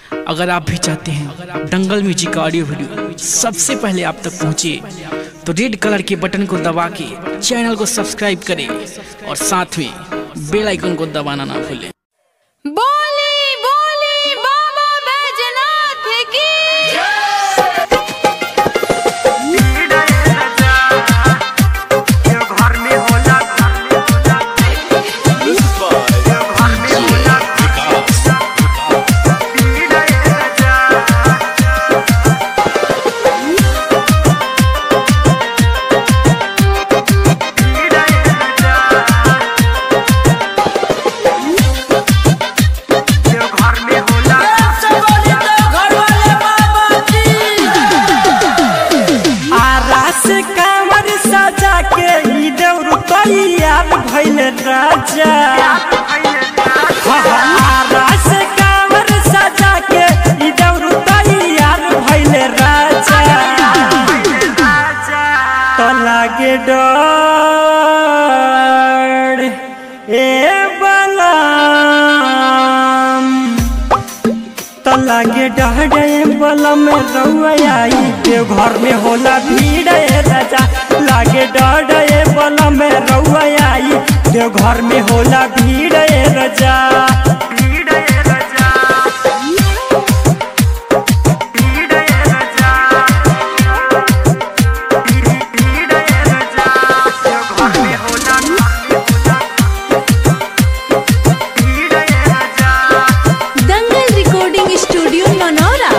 अगर आप भी चाहते हैं दंगल म्यूजिक का ऑडियो वीडियो सबसे पहले आप तक पहुंचे तो रेड कलर के बटन को दबा के चैनल को सब्सक्राइब करें और साथ में बेल आइकन को दबाना ना भूलें बोली बोली बाबा बैजनाथ की आरास कांवर सजा के ई देउर तैयार भइल राजा हाँ, हाँ, आरास कांवर सजा के ई देउर तैयार भइल राजा तो लागे डर ए बलम तो लागे डहडे बलम रउआ आई देव घर में होला भीड़ ए राजा लागे डहडे बलम रउआ आई देव घर में होला भीड़ ए राजा दंगल रिकॉर्डिंग स्टूडियो मनोरा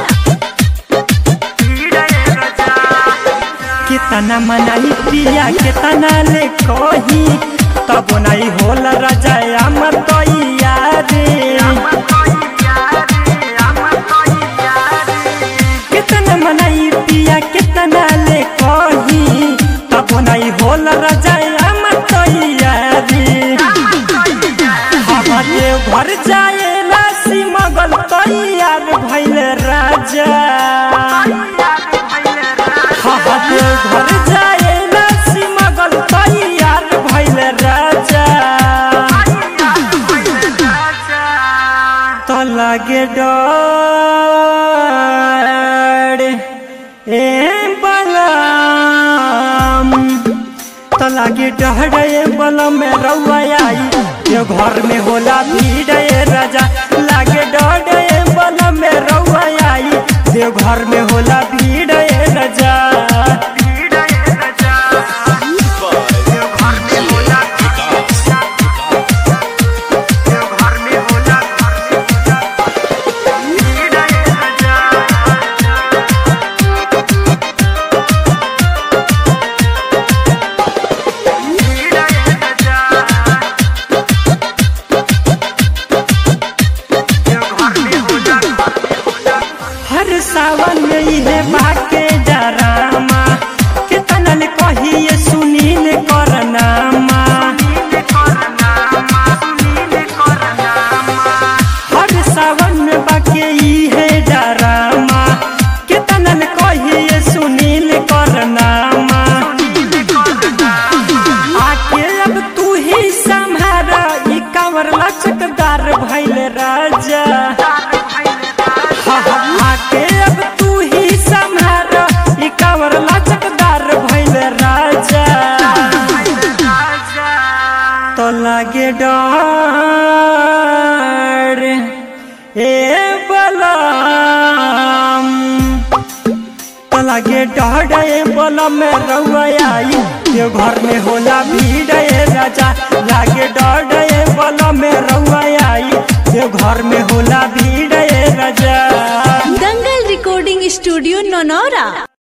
कितना मनाई पिया कितना ले कही तब नहीं होला राजा अमर तो यारे कितना मनाई पिया कितना ले कही तब नहीं होला राजा अमर तो यारे हमारे घर जाए राशि मगल तैयार भइल राजा हमारे घर जाए राशि मगल तैयार भइल राजा तो लागे डर ए बलम तो लागे डहडे बलम में रउआ आई ये घर में होला भीड़ ए राजा लागे डहडे बलम में रउआ आई ये घर में होला भीड़ ए राजा हर सावन में इहे बाके डरामा कितना ले कहिए सुनील करनामा हर सावन में बाके इहे डरामा कितना ले कहिए सुनील करनामा आके अब तू ही संभारा ई कांवर लचकदार भइल राजा आके अब तू ही संभार ई कांवर लचकदार भइल राजा तो लागे डर ए बलम तो लागे डर ए बलम में रउआ आई ये घर में होला भीड़ ए राजा लागे डर ए बलम में रउआ आई ये घर में होला भीड़ ए राजा दंगल रिकॉर्डिंग स्टूडियो ननौरा